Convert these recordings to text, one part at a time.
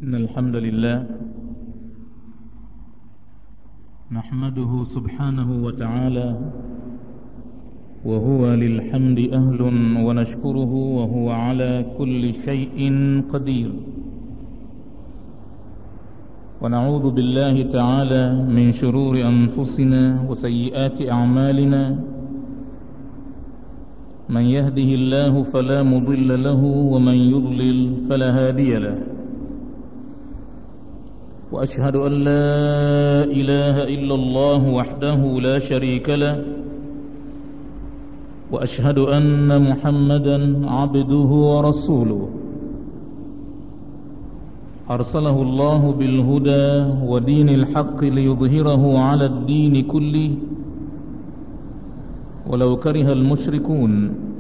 إن الحمد لله نحمده سبحانه وتعالى وهو للحمد أهل ونشكره وهو على كل شيء قدير ونعوذ بالله تعالى من شرور أنفسنا وسيئات أعمالنا من يهده الله فلا مضل له ومن يضلل فلا هادي له واشهد ان لا اله الا الله وحده لا شريك له واشهد ان محمدا عبده ورسوله ارسله الله بالهدى ودين الحق ليظهره على الدين كله ولو كره المشركون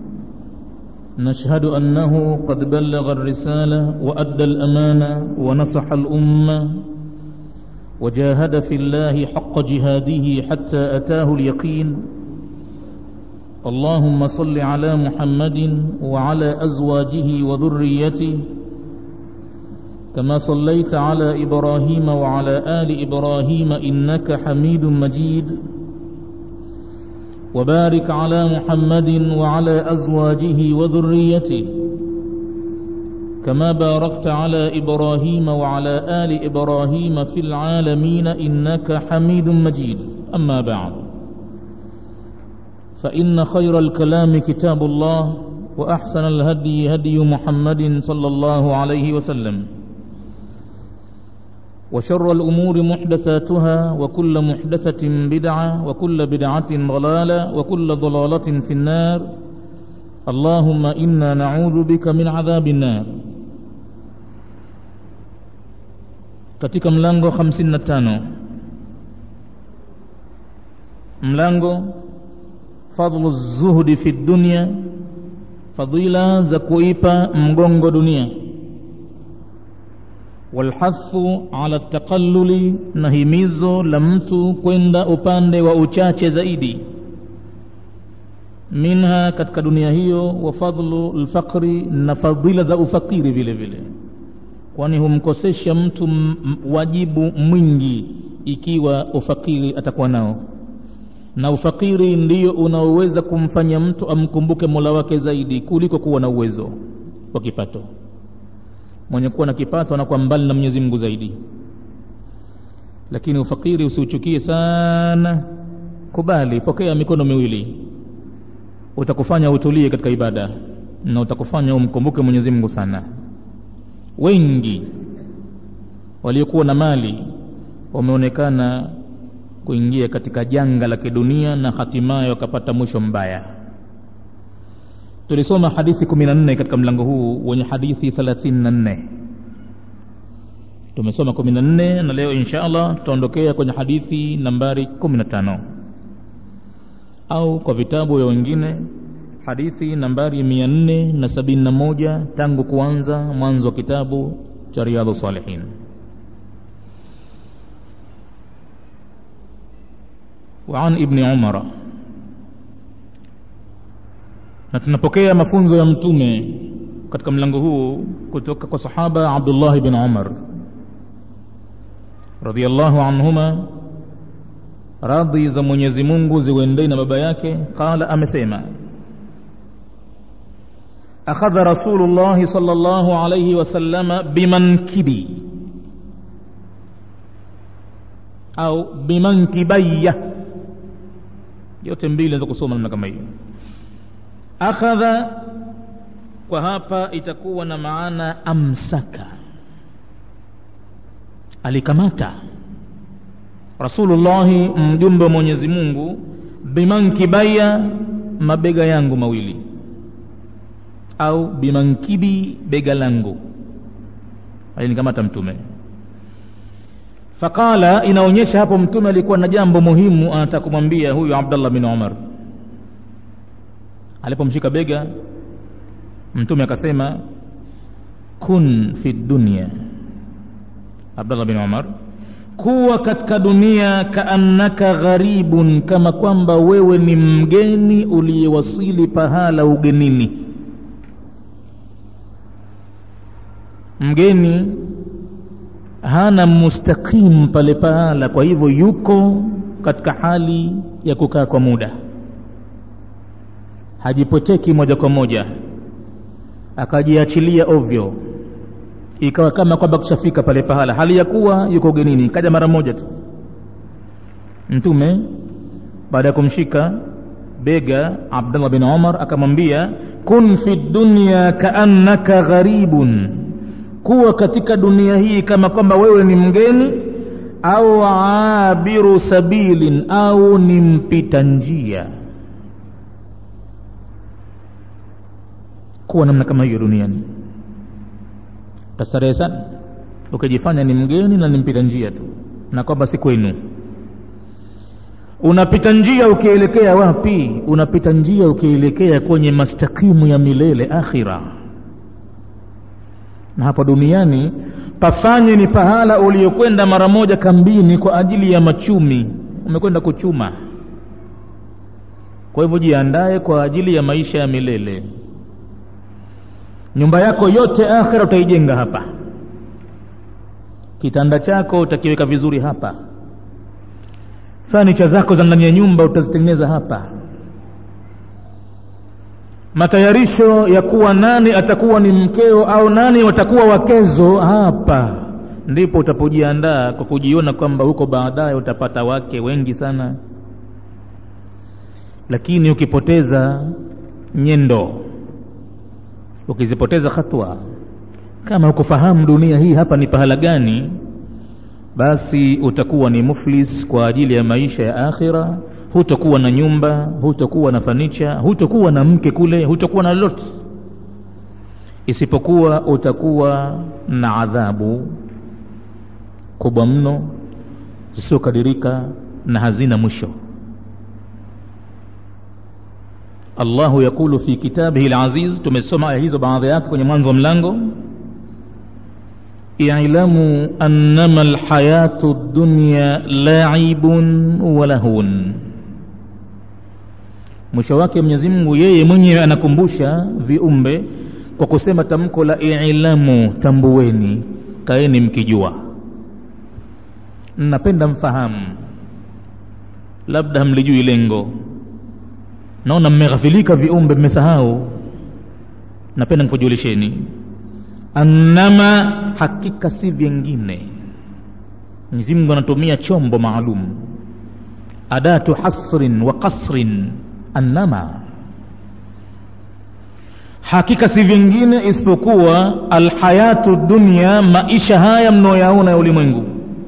نشهد انه قد بلغ الرساله وادى الامانه ونصح الامه وجاهد في الله حق جهاده حتى اتاه اليقين اللهم صل على محمد وعلى ازواجه وذريته كما صليت على ابراهيم وعلى ال ابراهيم انك حميد مجيد وبارك على محمد وعلى ازواجه وذريته كما باركت على ابراهيم وعلى ال ابراهيم في العالمين انك حميد مجيد اما بعد فان خير الكلام كتاب الله واحسن الهدي هدي محمد صلى الله عليه وسلم وشر الأمور محدثاتها وكل محدثة بدعة وكل بدعة ضلالة وكل ضلالة في النار اللهم إنا نعوذ بك من عذاب النار katika mlango 55 mlango fadlu zuhdi fi dunya fadila za kuipa mgongo dunia walhathu ala taqalluli na himizo la mtu kwenda upande wa uchache zaidi minha katika dunia hiyo wa fadlu lfaqri na fadhila za ufakiri vile vile kwani humkosesha mtu wajibu mwingi ikiwa ufakiri atakuwa nao na ufakiri ndiyo unaoweza kumfanya mtu amkumbuke mola wake zaidi kuliko kuwa na uwezo wa kipato mwenye kuwa na kipato anakuwa mbali na Mwenyezi Mungu zaidi. Lakini ufakiri usiuchukie sana, kubali, pokea mikono miwili, utakufanya utulie katika ibada na utakufanya umkumbuke Mwenyezi Mungu sana. Wengi waliokuwa na mali wameonekana kuingia katika janga la kidunia na hatimaye wakapata mwisho mbaya tulisoma hadithi 14 katika mlango huu wenye hadithi 34 tumesoma 14 na leo insha allah tutaondokea kwenye hadithi nambari 15 au kwa vitabu vya wengine hadithi nambari 471 tangu kuanza mwanzo wa kitabu cha riadhu salihin وعن ابن عمر na tunapokea mafunzo ya mtume katika mlango huu kutoka kwa sahaba Abdullah bin Umar radhiyallahu anhuma radhi za Mwenyezi Mungu ziwendee na baba yake qala amesema akhadha rasulullah sallallahu alayhi wasallama bimankibi au bimankibayya yote mbili naweza kusoma namna kama hiyo akhadha kwa hapa itakuwa na maana amsaka alikamata rasulullahi mjumbe wa mwenyezi mungu bimankibaya mabega yangu mawili au bimankibi bega langu alinikamata mtume faqala inaonyesha hapo mtume alikuwa na jambo muhimu anataka kumwambia huyu abdallah bin umar alipomshika bega mtume akasema kun fi dunya abdallah bin umar kuwa katika dunia kaannaka gharibun kama kwamba wewe ni mgeni uliyewasili pahala ugenini mgeni hana mustaqim pale pahala kwa hivyo yuko katika hali ya kukaa kwa muda hajipoteki moja kwa moja akajiachilia ovyo ikawa kama kwamba kushafika pale pahala hali ya kuwa yuko ugenini kaja mara moja tu mtume baada ya kumshika bega abdullah bin umar akamwambia kun fi dunya kaannaka gharibun kuwa katika dunia hii kama kwamba wewe ni mgeni au abiru sabilin au ni mpita njia kuwa namna kama hiyo duniani tastarehe sana ukijifanya ni mgeni na ni mpita njia tu na kwamba si kwenu unapita njia ukielekea wapi unapita njia ukielekea kwenye mastakimu ya milele akhira na hapa duniani pafanye ni pahala uliokwenda mara moja kambini kwa ajili ya machumi umekwenda kuchuma kwa hivyo jiandae kwa ajili ya maisha ya milele nyumba yako yote akhira utaijenga hapa kitanda chako utakiweka vizuri hapa fanicha zako za ndani ya nyumba utazitengeneza hapa matayarisho ya kuwa nani atakuwa ni mkeo au nani watakuwa wakezo hapa ndipo utapojiandaa kwa kujiona kwamba huko baadaye utapata wake wengi sana lakini ukipoteza nyendo ukizipoteza hatua kama ukufahamu dunia hii hapa ni pahala gani basi utakuwa ni muflis kwa ajili ya maisha ya akhira hutakuwa na nyumba hutakuwa na fanicha hutakuwa na mke kule hutakuwa na lolote isipokuwa utakuwa na adhabu kubwa mno zisizokadirika na hazina mwisho allahu yaqulu fi kitabihi laziz tumesoma aya hizo baadhi yake kwenye mwanzo wa mlango ilamu annama alhayatu dunya laibun wa lahun mwisho wake mwenyezi mungu yeye mwenyewe anakumbusha viumbe kwa kusema tamko la ilamu tambueni kaeni mkijua napenda mfahamu labda hamlijui lengo naona mmeghafilika viumbe mmesahau napenda nikujulisheni annama hakika si vyengine mwenyezi mungu anatumia chombo maalum adatu hasrin wa qasrin annama hakika si vingine isipokuwa alhayatu dunia maisha haya mnaoyaona ya ulimwengu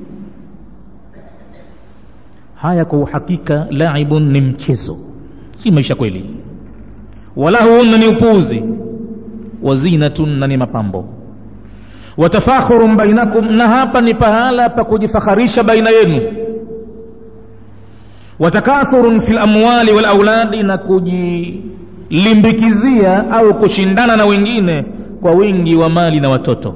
haya kwa uhakika laibun ni mchezo si maisha kweli walahun na ni upuuzi wazinatun na ni mapambo watafakhurun bainakum na hapa ni pahala pa kujifakharisha baina yenu watakathurun fi lamwali walauladi na kujilimbikizia au kushindana na wengine kwa wingi wa mali na watoto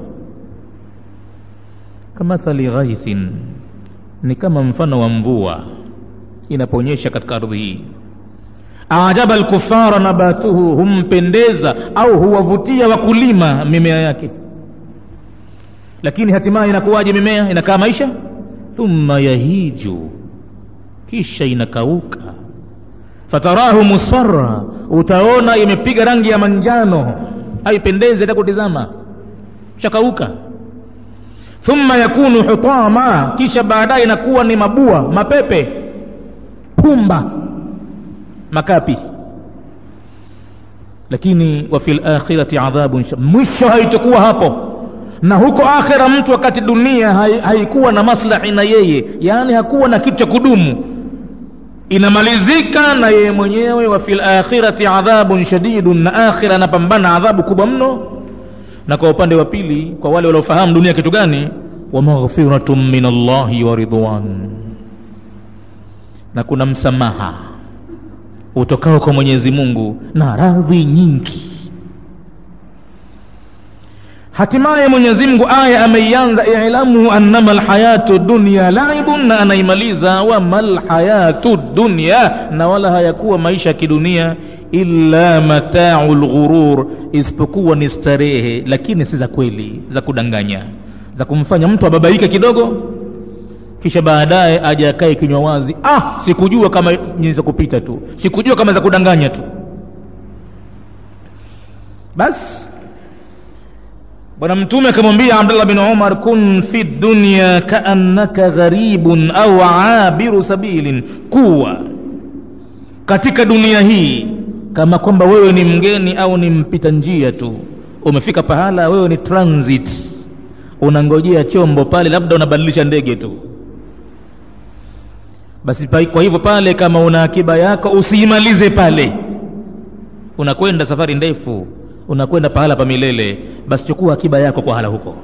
kamathali ghaithin ni kama mfano wa mvua inaponyesha katika ardhi hii ajaba alkufara nabatuhu humpendeza au huwavutia wakulima mimea yake lakini hatimaye inakuwaje mimea inakaa maisha thumma yahiju kisha inakauka fatarahu musfarra utaona imepiga rangi ya manjano haipendezi hata kutizama shakauka thumma yakunu hutama kisha baadaye inakuwa ni mabua mapepe pumba makapi lakini wa fil akhirati adhabun mwisho haitakuwa hapo na huko akhira mtu wakati dunia haikuwa na maslahi na yeye yaani hakuwa na kitu cha kudumu inamalizika na yeye mwenyewe wa fil akhirati adhabun shadidun na akhira anapambana adhabu kubwa mno na kwa upande wa pili kwa wale waliofahamu dunia kitu gani wa maghfiratun min allahi wa ridwan na kuna msamaha utokao kwa mwenyezi mungu na radhi nyingi hatimaye mwenyezi mungu aya ameianza ilamu annama lhayatu dunya laibun na anaimaliza wama lhayatu dunya na wala hayakuwa maisha ya kidunia illa matau lghurur isipokuwa ni starehe lakini si za kweli za kudanganya za kumfanya mtu ababaike kidogo kisha baadaye aje akae kinywa wazi ah sikujua kama ni za kupita tu sikujua kama za kudanganya tu basi bwana mtume akamwambia abdullah bin umar kun fi dunya kaannaka gharibun au abiru sabilin kuwa katika dunia hii kama kwamba wewe ni mgeni au ni mpita njia tu umefika pahala wewe ni transit unangojea chombo pale labda unabadilisha ndege tu basi pa, kwa hivyo pale kama una akiba yako usiimalize pale unakwenda safari ndefu unakwenda pahala pa milele basi chukua akiba yako kwa hala huko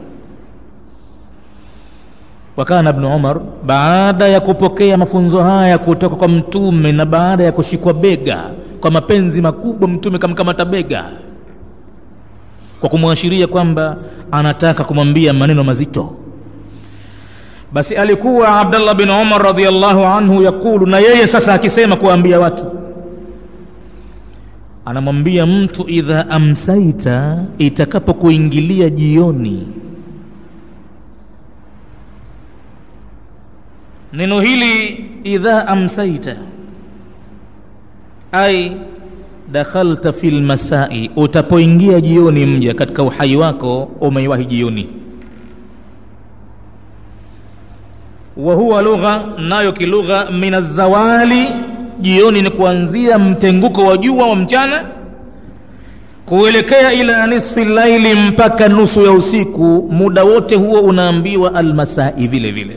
wakana ibnu umar baada ya kupokea mafunzo haya kutoka kwa mtume na baada ya kushikwa bega kwa mapenzi makubwa mtume kamkamata bega kwa kumwashiria kwamba anataka kumwambia maneno mazito basi alikuwa abdallah bin umar radiallahu anhu yaqulu na yeye sasa akisema kuwaambia watu anamwambia mtu idha amsaita itakapokuingilia jioni neno hili idha amsaita ai dakhalta fi lmasai utapoingia jioni mja katika uhai wako umeiwahi jioni wa huwa lugha nayo kilugha min azawali jioni ni kuanzia mtenguko wa jua wa mchana kuelekea ila nisfi laili mpaka nusu ya usiku muda wote huo unaambiwa almasai vile vile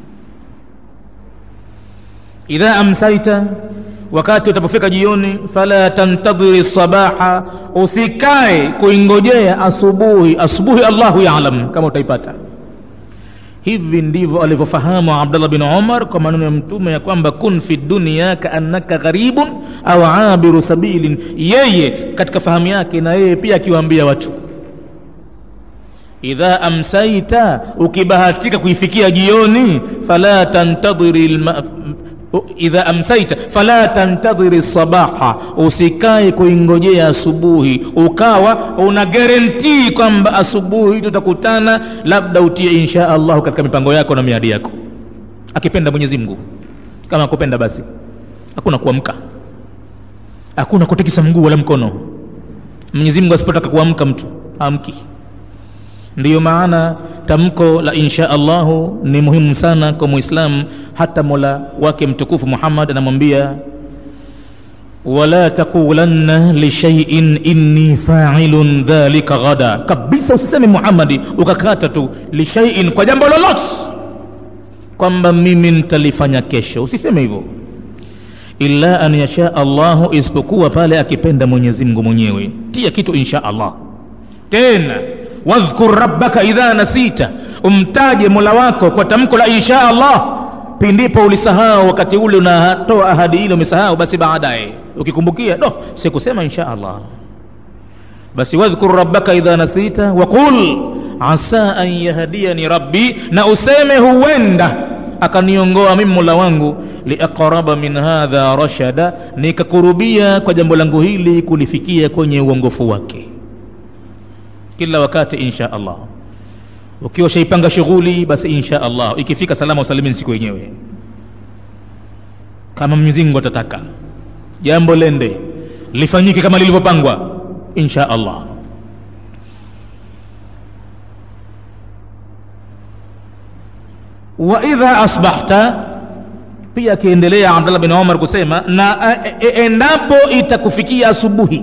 idha amsaita wakati utapofika jioni fala tantadhiri sabaha usikae kuingojea asubuhi asubuhi allahu yalam kama utaipata hivi ndivyo alivyofahamu abdallah bin umar kwa maneno ya mtume ya kwamba kun fi dunia kaannaka gharibun au abiru sabilin yeye katika fahamu yake na yeye pia akiwaambia watu idha amsaita ukibahatika kuifikia jioni fala tantadhiri lma, idha amsaita fala tantadhiri sabaha usikae kuingojea asubuhi ukawa una garantii kwamba asubuhi tutakutana labda utie insha allahu katika mipango yako na miadi yako akipenda mwenyezi mungu kama akupenda basi hakuna kuamka hakuna kutikisa mguu wala mkono mwenyezi mungu asipotaka kuamka mtu amki ndiyo maana tamko la insha allahu ni muhimu sana kwa muislamu hata mola wake mtukufu muhammad anamwambia wala taqulanna lishaiin inni failun dhalika ghada kabisa usiseme muhammadi ukakata tu lishaiin kwa jambo lolote kwamba mimi nitalifanya kesho usiseme hivyo illa an yasha allahu isipokuwa pale akipenda mwenyezi mungu mwenyewe tia kitu insha allah tena wadhkur rabbaka idha nasita umtaje mola wako kwa tamko la insha allah pindipo ulisahau wakati ule unatoa ahadi ile umesahau basi baadaye ukikumbukia do sikusema insha allah basi wadhkur rabbaka idha nasita waqul asa an yahdiyani rabbi na useme huenda akaniongoa mimi mola wangu liaqraba min hadha rashada nikakurubia kwa jambo langu hili kulifikia kwenye uongofu wake kila wakati insha allah ukiwa shaipanga shughuli basi insha allah ikifika salama usalimini siku yenyewe kama mwenyezi mungu atataka jambo lende lifanyike kama lilivyopangwa insha allah wa idha asbahta pia akiendelea abdallah bin umar kusema na e, e, endapo itakufikia asubuhi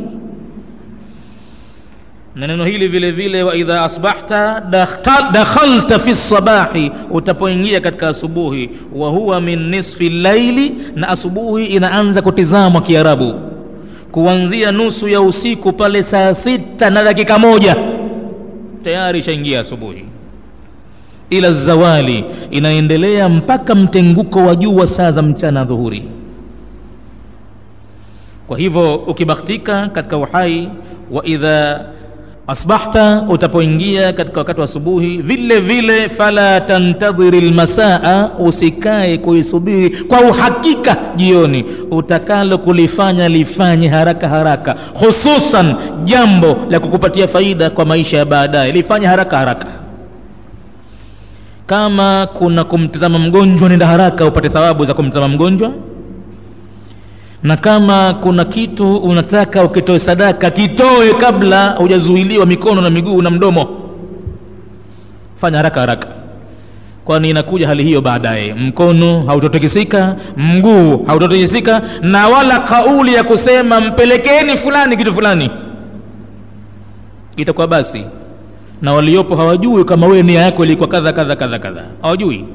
na neno hili vile vile wa idha asbahta dakhalta fi sabahi utapoingia katika asubuhi wa huwa min nisfi laili na asubuhi inaanza kutizamwa kiarabu kuanzia nusu ya usiku pale saa sita na dakika moja tayari ishaingia asubuhi ila zawali inaendelea mpaka mtenguko wa juu wa saa za mchana dhuhuri kwa hivyo ukibahatika katika uhai wa idha asbahta utapoingia katika wakati wa asubuhi vile vile fala tantadhiri lmasaa usikae kuisubiri kwa uhakika jioni utakalo kulifanya lifanye haraka haraka hususan jambo la kukupatia faida kwa maisha ya baadaye lifanye haraka haraka kama kuna kumtizama mgonjwa nenda haraka upate thawabu za kumtizama mgonjwa na kama kuna kitu unataka ukitoe sadaka kitoe kabla hujazuiliwa mikono na miguu na mdomo fanya haraka haraka kwani inakuja hali hiyo baadaye mkono hautotikisika mguu hautotikisika na wala kauli ya kusema mpelekeni fulani kitu fulani itakuwa basi na waliopo hawajui kama wewe nia yako ilikuwa kadha kadha kadha kadha hawajui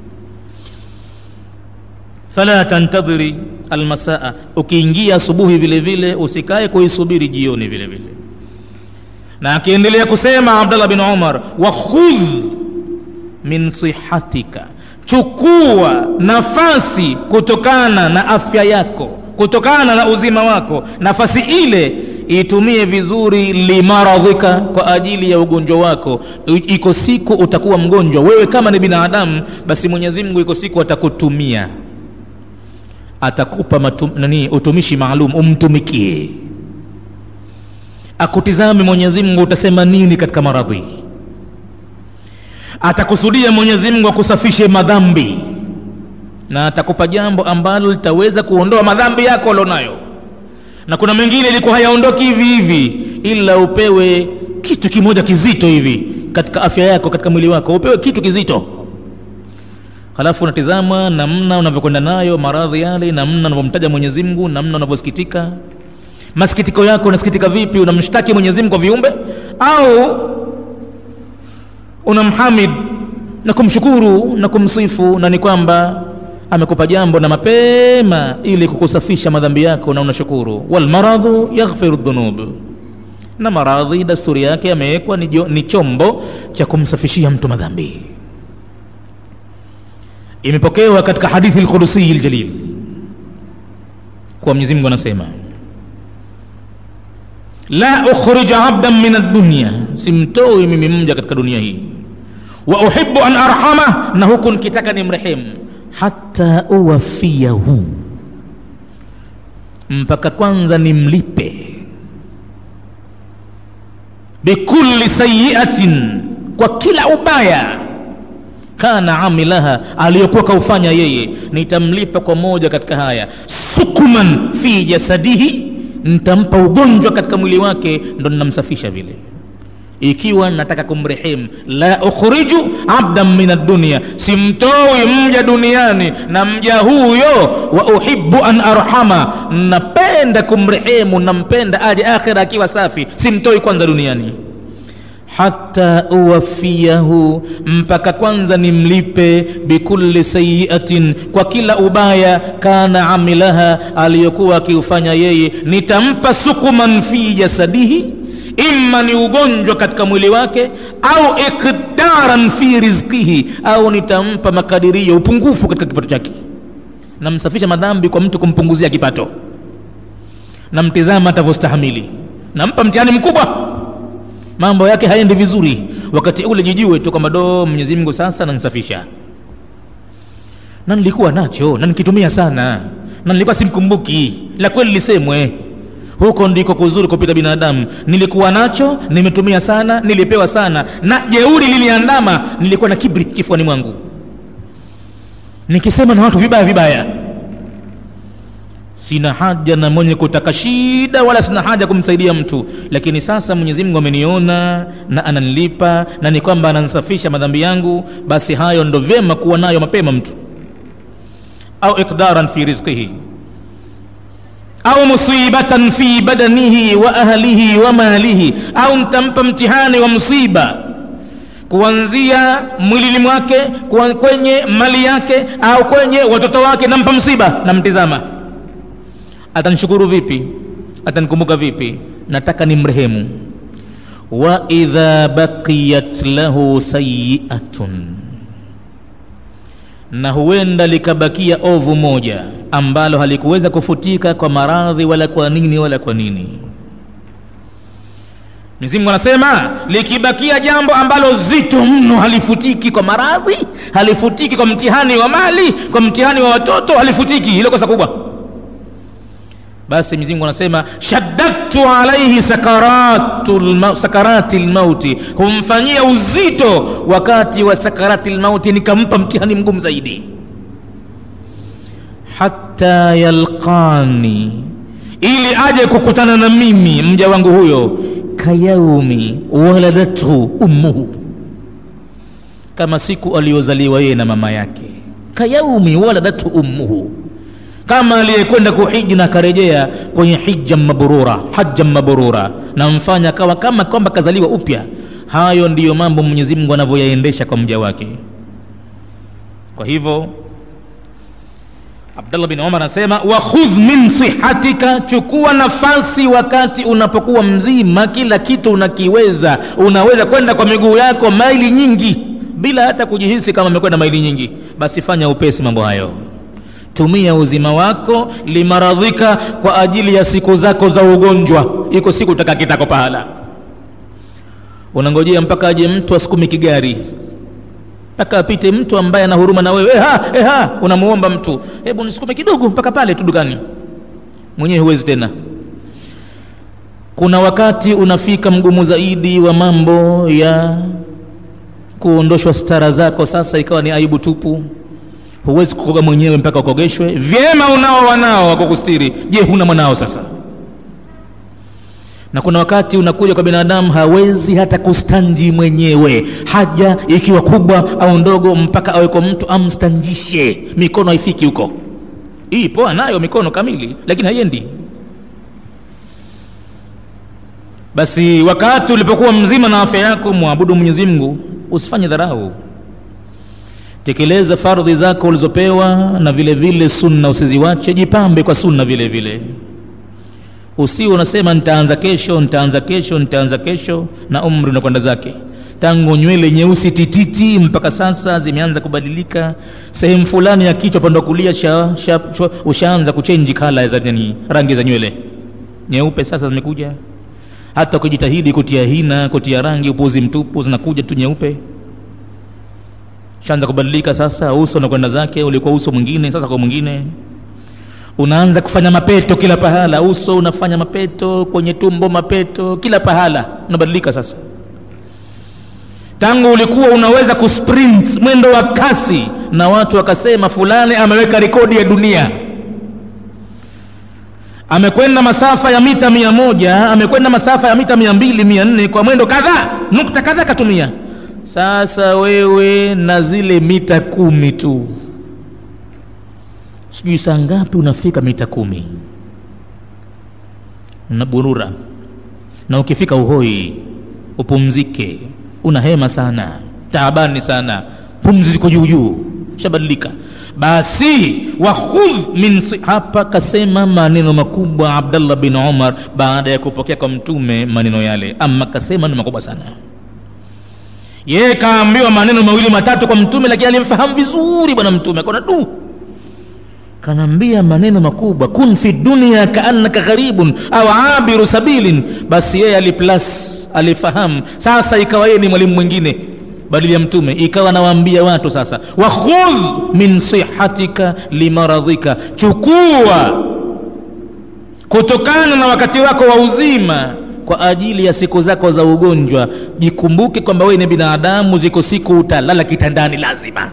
fala tantadhiri almasaa ukiingia asubuhi vile vile usikae kuisubiri jioni vile vile na akiendelea kusema abdallah bin umar wakhudh min sihatika chukua nafasi kutokana na afya yako kutokana na uzima wako nafasi ile itumie vizuri limaradhika kwa ajili ya ugonjwa wako iko siku utakuwa mgonjwa wewe kama ni binadamu basi mwenyezi mungu iko siku atakutumia atakupa matum, nani utumishi maalum umtumikie akutizame mwenyezi mungu utasema nini katika maradhi atakusudia mwenyezi mungu akusafishe madhambi na atakupa jambo ambalo litaweza kuondoa madhambi yako ulionayo na kuna mengine ilikuwa hayaondoki hivi hivi ila upewe kitu kimoja kizito hivi katika afya yako katika mwili wako upewe kitu kizito halafu unatizama namna unavyokwenda nayo maradhi yale namna unavyomtaja mwenyezi mungu namna unavyosikitika masikitiko yako unasikitika vipi unamshtaki mwenyezi mungu kwa viumbe au unamhamid na kumshukuru na kumsifu na ni kwamba amekupa jambo na mapema ili kukusafisha madhambi yako na unashukuru walmaradhu yaghfiru dhunub na maradhi dasturi yake yamewekwa ni, ni chombo cha kumsafishia mtu madhambi imepokewa katika hadithi lqudusiyi ljalil kuwa mwenyezi mungu anasema la ukhrija abdan min addunya simtoi mimi mja katika dunia hii wa uhibu an arhama na huku nikitaka ni mrehemu hata uwafiyahu mpaka kwanza nimlipe bikulli sayiatin kwa kila ubaya kana amilaha aliyokuwa kaufanya yeye nitamlipa kwa moja katika haya sukuman fi jasadihi nitampa ugonjwa katika mwili wake ndo ninamsafisha vile ikiwa nataka kumrehemu la ukhriju abdan min addunia simtoi mja duniani na mja huyo wa uhibu an arhama napenda kumrehemu nampenda aje akhira akiwa safi simtoi kwanza duniani hata uwafiyahu mpaka kwanza nimlipe bikulli sayiatin kwa kila ubaya kana amilaha aliyokuwa akiufanya yeye nitampa sukuman fi jasadihi imma ni ugonjwa katika mwili wake au ikdaran fi rizkihi au nitampa makadirio upungufu katika kipato chake namsafisha madhambi kwa mtu kumpunguzia kipato namtizama atavyostahamili nampa mtihani mkubwa mambo yake haendi vizuri wakati ule jijue tu kwamba do mwenyezi mungu sasa nanisafisha na nilikuwa nacho na nikitumia sana na nilikuwa simkumbuki la kweli lisemwe huko ndiko kuzuri kupita binadamu nilikuwa nacho nimetumia sana nilipewa sana na jeuri liliandama nilikuwa na kibri kifuani mwangu nikisema na watu vibaya vibaya sina haja na mwenye kutaka shida wala sina haja kumsaidia mtu lakini sasa mwenyezi mungu ameniona na ananilipa na ni kwamba anansafisha madhambi yangu basi hayo ndo vyema kuwa nayo mapema mtu au iqdaran fi rizqihi au musibatan fi badanihi wa ahlihi wa malihi au ntampa mtihani wa msiba kuanzia mwilini mwake kwenye mali yake au kwenye watoto wake nampa msiba namtizama atanishukuru vipi atanikumbuka vipi nataka ni mrehemu wa idha baqiyat lahu sayiatun na huenda likabakia ovu moja ambalo halikuweza kufutika kwa maradhi wala kwa nini wala kwa nini mzimungu anasema likibakia jambo ambalo zito mno halifutiki kwa maradhi halifutiki kwa mtihani wa mali kwa mtihani wa watoto halifutiki hilo kosa kubwa basi Mwenyezi Mungu anasema shaddadtu alaihi sakaratul ma, sakarati lmauti, humfanyia uzito wakati wa sakarati lmauti, nikampa mtihani mgumu zaidi. Hatta yalqani, ili aje kukutana na mimi mja wangu huyo, kayaumi waladathu ummuhu, kama siku aliyozaliwa yeye na mama yake. Kayaumi waladathu ummuhu kama aliyekwenda kuhiji na akarejea kwenye hija mabrura, haja mabrura, na mfanya akawa kama kwamba kazaliwa upya. Hayo ndiyo mambo Mwenyezi Mungu anavyoyaendesha kwa mja wake. Kwa hivyo Abdullah bin Umar anasema wa khudh min sihatika, chukua nafasi wakati unapokuwa mzima, kila kitu unakiweza, unaweza kwenda kwa miguu yako maili nyingi bila hata kujihisi kama umekwenda maili nyingi, basi fanya upesi mambo hayo tumia uzima wako limaradhika, kwa ajili ya siku zako za ugonjwa. Iko siku utakaa kitako pahala, unangojea mpaka aje mtu asukumi kigari, mpaka apite mtu ambaye ana huruma na wewe. Eha, eha, unamuomba mtu, hebu nisukume kidogo mpaka pale tu dukani, mwenyewe huwezi tena. Kuna wakati unafika mgumu zaidi wa mambo ya kuondoshwa stara zako, sasa ikawa ni aibu tupu huwezi kukoga mwenyewe mpaka ukogeshwe. Vyema, unao wanao wa kukustiri. Je, huna mwanao sasa? Na kuna wakati unakuja kwa binadamu hawezi hata kustanji mwenyewe, haja ikiwa kubwa au ndogo, mpaka awe kwa mtu amstanjishe, mikono haifiki huko. Hii poa nayo mikono kamili, lakini haiendi. Basi wakati ulipokuwa mzima na afya yako, mwabudu Mwenyezi Mungu, usifanye dharau tekeleza fardhi zako ulizopewa, na vile vile sunna usiziwache. Jipambe kwa sunna vile vile, usiwe unasema nitaanza kesho, nitaanza kesho, nitaanza kesho, na umri unakwenda zake. Tangu nywele nyeusi tititi mpaka sasa zimeanza kubadilika, sehemu fulani ya kichwa upande wa kulia sha, sha, sha, ushaanza kuchenji kala za nini, rangi za nywele nyeupe sasa zimekuja. Hata ukijitahidi kutia hina, kutia rangi, upuzi mtupu, zinakuja tu nyeupe shaanza kubadilika sasa. Uso unakwenda zake, ulikuwa uso mwingine, sasa kwa mwingine. Unaanza kufanya mapeto kila pahala, uso unafanya mapeto, kwenye tumbo mapeto, kila pahala unabadilika sasa. Tangu ulikuwa unaweza kusprint mwendo wa kasi, na watu wakasema fulani ameweka rekodi ya dunia, amekwenda masafa ya mita mia moja, amekwenda masafa ya mita mia mbili, mia nne kwa mwendo kadhaa, nukta kadhaa katumia sasa wewe na zile mita kumi tu, sijui saa ngapi unafika mita kumi unaburura, na ukifika Uhoi upumzike, una hema sana, taabani sana, pumzi ziko juu juu, shabadilika. Basi wakhudh min hapa, kasema maneno makubwa Abdallah bin Umar baada ya kupokea kwa Mtume maneno yale, ama kasema maneno makubwa sana yeye kaambiwa maneno mawili matatu kwa mtume, lakini alimfahamu vizuri bwana mtume, akaona du, kanaambia maneno makubwa, kun fi dunya kaannaka gharibun au abiru sabilin. Basi yeye aliplas, alifahamu. Sasa ikawa yeye ni mwalimu mwingine badili ya mtume, ikawa nawaambia watu sasa, wakhudh min sihatika limaradhika, chukua kutokana na wakati wako wa uzima kwa ajili ya siku zako za ugonjwa. Jikumbuke kwamba wewe ni binadamu, ziko siku utalala kitandani lazima.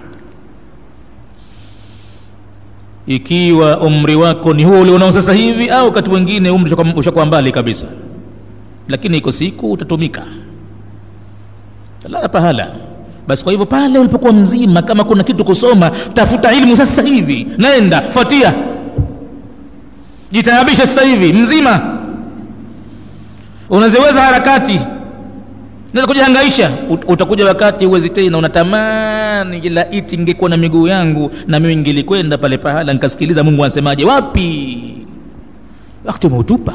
Ikiwa umri wako ni huo ulionao sasa hivi, au wakati mwingine umri ushakuwa mbali kabisa, lakini iko siku utatumika, talala pahala. Basi kwa hivyo pale ulipokuwa mzima, kama kuna kitu kusoma, tafuta ilmu sasa hivi, nenda fuatia, jitaabisha sasa hivi mzima unaziweza harakati, naweza kujihangaisha. Utakuja wakati uwezi tena, unatamani ila iti ngekuwa na miguu yangu na mimi ngilikwenda pale pahala nikasikiliza Mungu anasemaje. Wapi? Wakati umeutupa,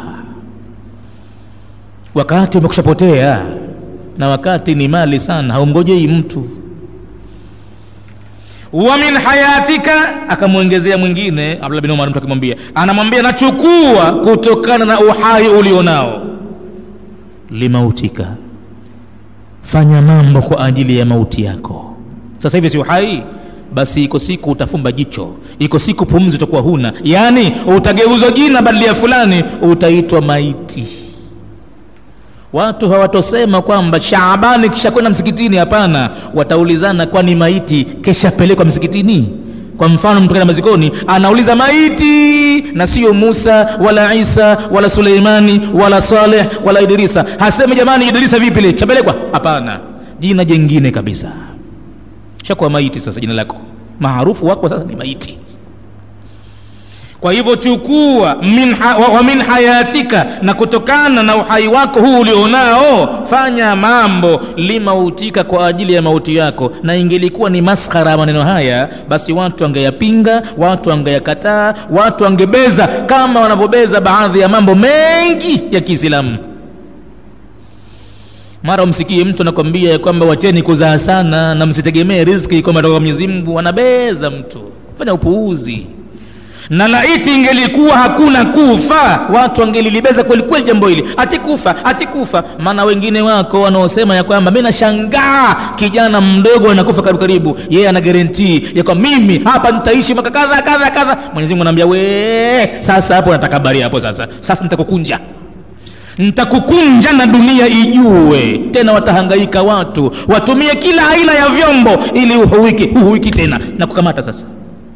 wakati umekushapotea, na wakati ni mali sana, haumngojei mtu. wa min hayatika, akamwongezea mwingine Abdullah bin Umar, mtu akimwambia, anamwambia nachukua kutokana na uhai ulionao limautika, fanya mambo kwa ajili ya mauti yako. Sasa hivi si uhai, basi iko siku utafumba jicho iko siku pumzi utakuwa huna yaani utageuzwa jina badili ya fulani utaitwa maiti watu hawatosema kwamba shaabani kisha kwenda msikitini hapana wataulizana kwani maiti keshapelekwa msikitini kwa mfano mtu kaenda mazikoni anauliza maiti na sio musa wala isa wala suleimani wala saleh wala idrisa hasemi jamani idrisa vipi le chapelekwa hapana jina jengine kabisa shakuwa maiti sasa jina lako maarufu wako sasa ni maiti kwa hivyo chukua min ha, wa, wa min hayatika na kutokana na uhai wako huu ulionao fanya mambo limautika kwa ajili ya mauti yako na ingelikuwa ni maskhara ya maneno haya basi watu wangeyapinga watu wangeyakataa watu wangebeza kama wanavyobeza baadhi ya mambo mengi ya kiislamu mara umsikie mtu anakwambia ya kwamba wacheni kuzaa sana na msitegemee riziki kwamba toka mwenyezi mungu anabeza mtu fanya upuuzi na laiti ingelikuwa hakuna kufa watu wangelilibeza kweli kweli jambo hili ati kufa ati kufa maana wengine wako wanaosema ya kwamba mi nashangaa kijana mdogo anakufa karibu karibu yeye ana garantii ya kwamba mimi hapa nitaishi maka kadha kadha kadha mwenyezi mungu anaambia we sasa hapo nataka habari hapo sasa sasa nitakukunja nitakukunja na dunia ijue tena watahangaika watu watumie kila aina ya vyombo ili uhuwiki uhuwiki tena na kukamata sasa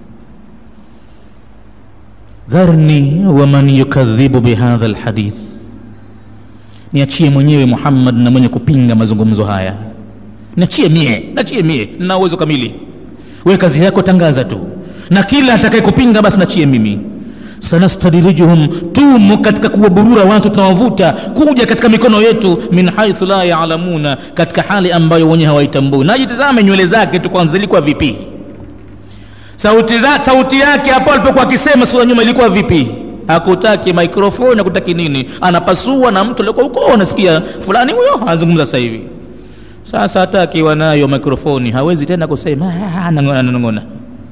dharni waman yukadhibu bihadha lhadith niachie mwenyewe muhammad na mwenye kupinga mazungumzo haya niachie mie nachie mie na uwezo kamili we kazi yako tangaza tu na kila atakaye kupinga basi nachie mimi sanastadirijuhum tumo katika kuwaburura watu tunawavuta kuja katika mikono yetu min haithu la yalamuna katika hali ambayo wenye hawaitambui najitizame nywele zake tu kwanza zilikuwa vipi sauti, za, sauti yake hapo alipokuwa akisema sura nyuma ilikuwa vipi hakutaki maikrofoni hakutaki nini anapasua na mtu aliokuwa huko anasikia fulani huyo anazungumza sasa hivi sasa hata akiwa nayo mikrofoni hawezi tena kusema anang'ona anang'ona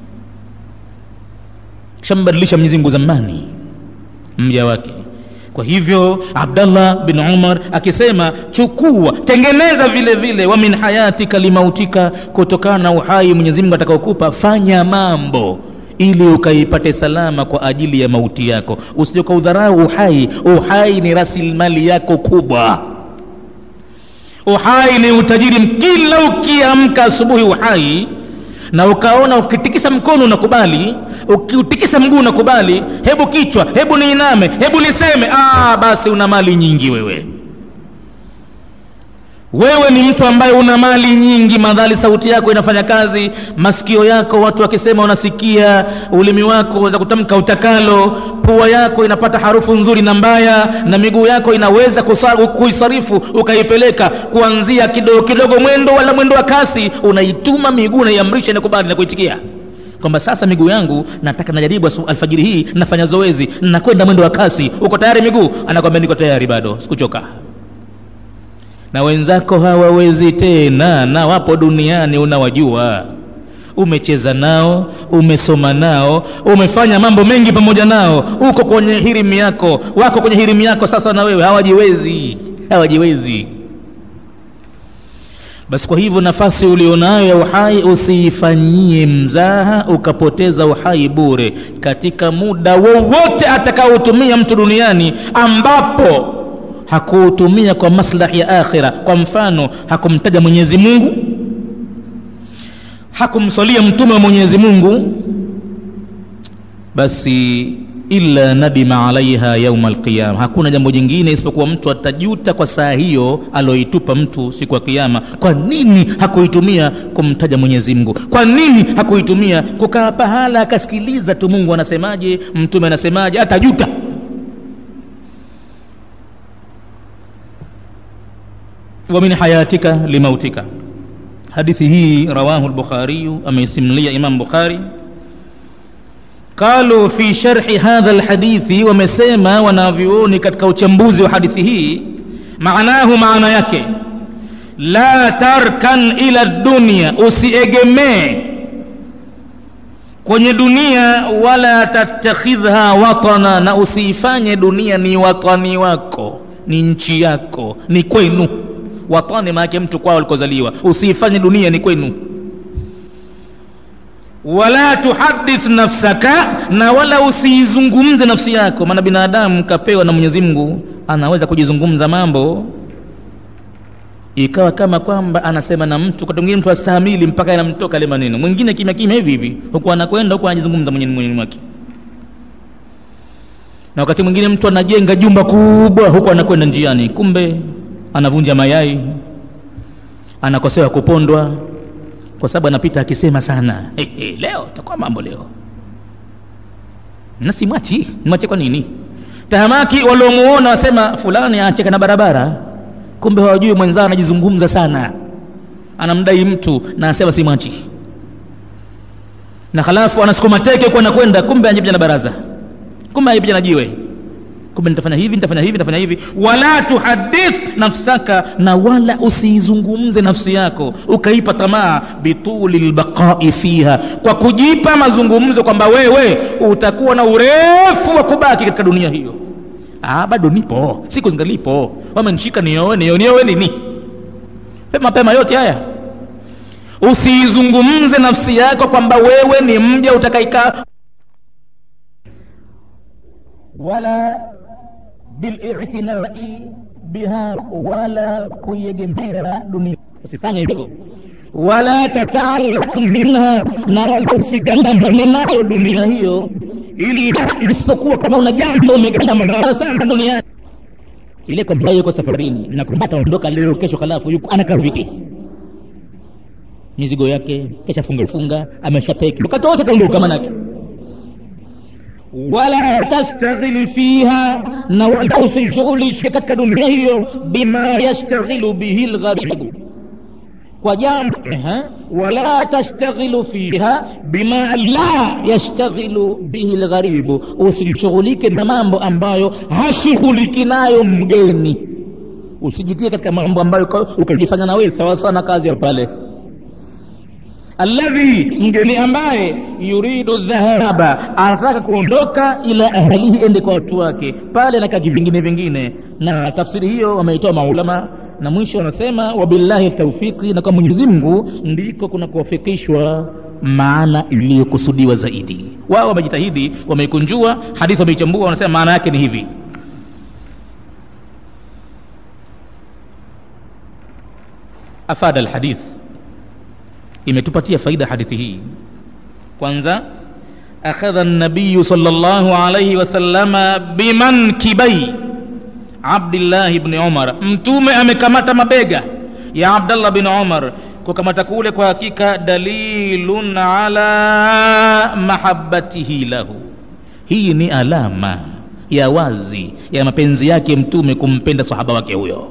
shambadilisha mwenyezi mungu zamani mja wake kwa hivyo abdallah bin umar akisema chukua tengeneza vile vile wa min hayatika limautika kutokana na uhai mwenyezi mungu atakaokupa fanya mambo ili ukaipate salama kwa ajili ya mauti yako usije ukaudharau uhai uhai ni rasilimali yako kubwa uhai ni utajiri kila ukiamka asubuhi uhai na ukaona ukitikisa mkono unakubali ukiutikisa mguu unakubali hebu kichwa hebu niiname hebu niseme ah, basi una mali nyingi wewe wewe ni mtu ambaye una mali nyingi madhali sauti yako inafanya kazi masikio yako watu wakisema unasikia ulimi wako waweza kutamka utakalo pua yako inapata harufu nzuri na mbaya na miguu yako inaweza kuisarifu ukaipeleka kuanzia kidogo kidogo mwendo wala mwendo wa kasi unaituma miguu naiamrisha inakubali na kuitikia kwamba sasa miguu yangu nataka najaribu alfajiri hii nafanya zoezi nakwenda mwendo wa kasi uko tayari miguu anakwambia niko tayari bado sikuchoka na wenzako hawawezi tena na wapo duniani unawajua umecheza nao umesoma nao umefanya mambo mengi pamoja nao uko kwenye hirimu yako wako kwenye hirimu yako sasa na wewe hawajiwezi hawajiwezi basi kwa hivyo nafasi ulionayo ya uhai usiifanyie mzaha ukapoteza uhai bure katika muda wowote atakaotumia mtu duniani ambapo hakuutumia kwa maslahi ya akhira kwa mfano hakumtaja mwenyezi mungu hakumswalia mtume wa mwenyezi mungu basi illa nadima alaiha yauma alqiyama hakuna jambo jingine isipokuwa mtu atajuta kwa saa hiyo aloitupa mtu siku ya kiama kwa nini hakuitumia kumtaja mwenyezi mungu kwa nini hakuitumia kukaa pahala akasikiliza tu mungu anasemaje mtume anasemaje atajuta wa min hayatika limautika hadithi hii rawahu lbukhariyu ameisimlia imam bukhari qalu fi sharhi hadha lhadithi wamesema wanavyuoni katika uchambuzi wa hadithi hii maanahu maana yake la tarkan ila dunia usiegemee kwenye dunia wala tattakhidhha watana na usiifanye dunia ni watani wako ni nchi yako ni kwenu watani maanake mtu kwao alikozaliwa usiifanye dunia ni kwenu wala tuhadith nafsaka na wala usiizungumze nafsi yako maana binadamu kapewa na mwenyezi mungu anaweza kujizungumza mambo ikawa kama kwamba anasema na mtu wakati mwingine mtu astahamili mpaka yanamtoka ile maneno mwingine kimya kimya hivi hivi huku anakwenda huku anajizungumza mwenyewe mwenyewe mwake na wakati mwingine mtu anajenga jumba kubwa huku anakwenda njiani kumbe anavunja mayai anakosewa kupondwa kwa sababu anapita akisema sana hey, hey, leo takuwa mambo leo na simwachi mwache kwa nini tahamaki waliomuona wasema fulani acheka na barabara kumbe hawajui mwenzao anajizungumza sana anamdai mtu na anasema simwachi na halafu anasukuma teke huku anakwenda kumbe anajipija na baraza kumbe anajipija na jiwe kumbe nitafanya hivi nitafanya hivi nitafanya hivi wala tuhadith nafsaka na wala usiizungumze nafsi yako ukaipa tamaa bituli lbaqai fiha kwa kujipa mazungumzo kwamba wewe utakuwa na urefu wa kubaki katika dunia hiyo ah, bado nipo siku zingalipo wamenishika nioe nioe nioe lini pema pema yote haya usiizungumze nafsi yako kwamba wewe ni mja utakaikaa wala bilitinai biha wala kuiegemea dunia usifanye hivyo wala tataalaq minha na wala usigandamane nayo dunia hiyo ili isipokuwa kama una jambo umegandamana sana duniani ile kwamba yuko safarini na kwamba ataondoka leo kesho halafu yuko anakaa vipi mizigo yake kesha funga funga ameshateki wakati wote ataondoka manake wala tastaghil fiha na wala usishughulishe katika dunia hiyo bima yastaghilu bihi lgharibu kwa jambo wala tastaghilu fiha bima la yastaghilu bihi lgharibu usishughulike na mambo ambayo hashughuliki nayo mgeni usijitie katika mambo ambayo ukajifanya na wewe sawa sawa na kazi ya pale alladhi mgeni ambaye yuridu dhahaba anataka kuondoka ila ahlihi ende kwa watu wake pale na kaji vingine vingine na tafsiri hiyo wameitoa maulama na mwisho wanasema wabillahi taufiki na kwa mwenyezi mungu ndiko kuna kuwafikishwa maana iliyokusudiwa zaidi wao wamejitahidi wameikunjua hadithi wameichambua wanasema maana yake ni hivi afada alhadith imetupatia faida hadithi hii kwanza akhadha nabiyu sallallahu alayhi wasallama bimankibai abdillahi bni umar mtume amekamata mabega ya abdallah bin umar kukamata kule kwa hakika dalilun ala mahabbatihi lahu hii ni alama ya wazi ya mapenzi yake mtume kumpenda sahaba wake huyo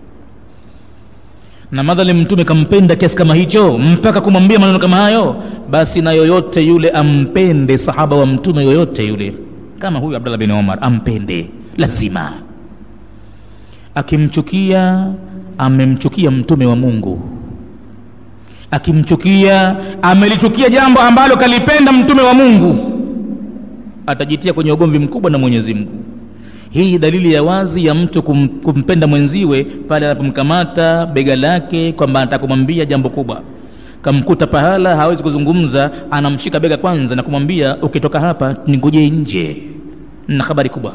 na madhali mtume kampenda kiasi kama hicho mpaka kumwambia maneno kama hayo basi na yoyote yule ampende sahaba wa mtume yoyote yule kama huyu abdallah bin omar ampende lazima akimchukia amemchukia mtume wa mungu akimchukia amelichukia jambo ambalo kalipenda mtume wa mungu atajitia kwenye ugomvi mkubwa na mwenyezi mungu hii dalili ya wazi ya mtu kum, kumpenda mwenziwe pale anapomkamata bega lake kwamba anataka kumwambia jambo kubwa kamkuta pahala hawezi kuzungumza anamshika bega kwanza na kumwambia ukitoka hapa ningojee nje na habari kubwa